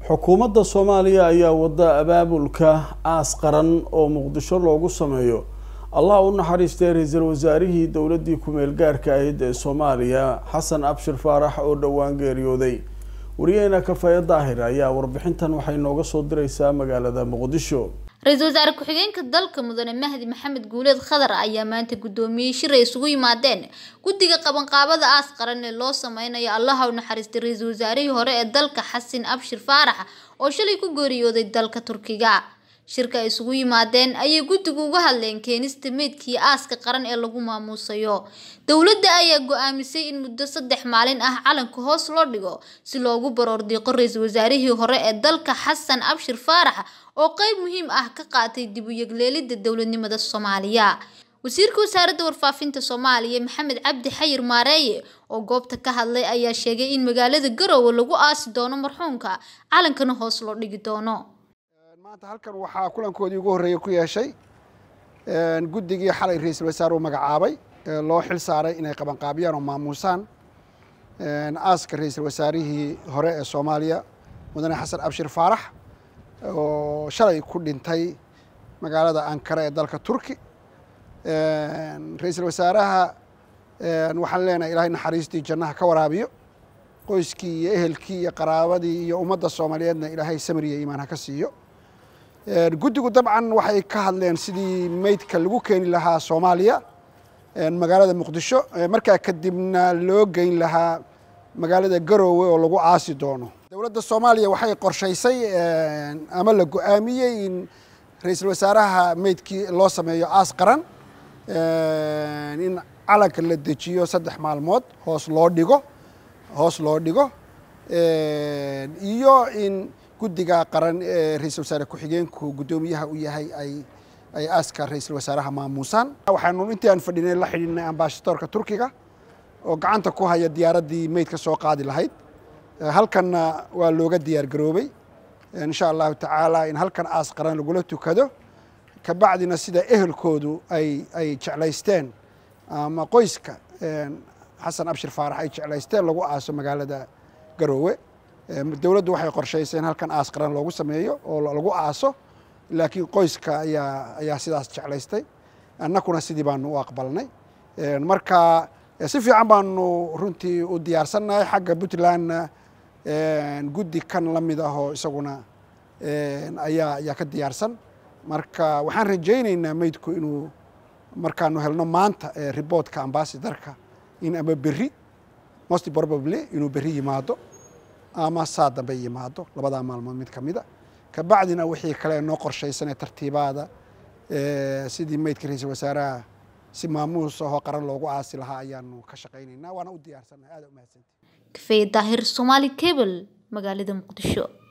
xukuumadda soomaaliya ayaa wada abaabulka aas qaran oo muqdisho loogu sameeyo allah u naxariistay ra-iisul wasaarihii dowladdii ku-meel gaarka ahayd ee soomaaliya xasan abshir faarax oo dhowaan geeriyooday wariyaheena kafaye daahir ayaa warbixintan waxay nooga soo direysaa magaalada muqdisho ra-iisul wasaare ku-xigeenka dalka mudane mahdi maxamed guuleed khadar ayaa maanta guddoomiyey shir ay isugu yimaadeen guddiga qabanqaabada aas qaran ee loo sameynayo allaha u naxariistay ra-iisul wasaarihii hore ee dalka xasan abshir faarax oo shalay ku geeriyooday dalka turkiga shirka ay isugu yimaadeen ayay guddigu uga hadleen keenista meydkii aaska qaran ee lagu maamuusayo dowladda ayaa go-aamisay in muddo saddex maalin ah calanka hoos loo dhigo si loogu baroordiiqo ra-iisul wasaarihii hore ee dalka xasan abshir faarax oo qeyb muhiim ah ka qaatay dib u yegleelidda dowladnimada soomaaliya wasiirka wasaaradda warfaafinta soomaaliya maxamed cabdi xayir maareeye oo goobta ka hadlay ayaa sheegay in magaalada garowe lagu aasi doono marxuumka calankana hoos loo dhigi doono maanta halkan waxaa kulankoodii ugu horreeyey ku yeeshay guddigii xalay ra-iisul wasaare uu magacaabay loo xil saaray inay qabanqaabiyaan oo maamuusaan aaska ra-iisul wasaarihii hore ee soomaaliya mudane xasan abshir faarax oo shalay ku dhintay magaalada ankara ee dalka turki ra-iisul wasaaraha waxaan leenahay ilaahay naxariistii jannaha ka waraabiyo qoyskii iyo ehelkii iyo qaraabadii iyo ummadda soomaaliyeedna ilaahay samiriya iimaan ha ka siiyo guddigu dabcan waxay ka hadleen sidii meydka lagu keeni lahaa soomaaliya magaalada muqdisho markaa kadibna loo geyn lahaa magaalada garoowe oo lagu aasi doono dowladda soomaaliya waxay qorshaysay ama la go-aamiyey in ra-iisul wasaaraha meydkii loo sameeyo aas qaran in calanka la dejiyo saddex maalmood hoos loo dhigo hoos loo dhigo iyo in guddiga qaran ee ra-iisul wasaare ku-xigeenku guddoomiyaha u yahay ay ay aaska ra-iisul wasaaraha maamuusaan waxaanu intii aan fadhinay la xidhiidnay ambasadoorka turkiga oo gacanta ku haya diyaaraddii meydka soo qaadi lahayd halkanna waa looga diyaar garoobay insha allahu tacaala in halkan aas qaran lagula tukado kabacdina sida ehelkoodu ay ay jeclaysteen ama qoyska xasan abshir faarax ay jeclaysteen lagu aaso magaalada garoowe dowladdu waxay qorshaysay in halkan aas qaran loogu sameeyo oo lagu aaso laakiin qoyska ayaa ayaa sidaas jeclaystay annakuna sidii baanu u aqbalnay marka si fiican baanu runtii u diyaarsannahay xagga puntlandna guddi kan la mid ahoo isaguna ayaa ayaa ka diyaarsan marka waxaan rajaynaynaa meydku inuu markaanu helno maanta riboortka ambasadarka in ama berri most probably inuu berri yimaado ama saa dambe yimaado labadaa maalmood mid ka mida kabacdina wixii kale noo qorshaysan ee tartiibaada sidii meydka ra-iisul wasaaraha si maamuus ahoo qaran loogu aasi lahaa ayaanu ka shaqaynaynaa waana u diyaarsannahay aada umahadsanti kafeye daahir somaali cable magaalada muqdisho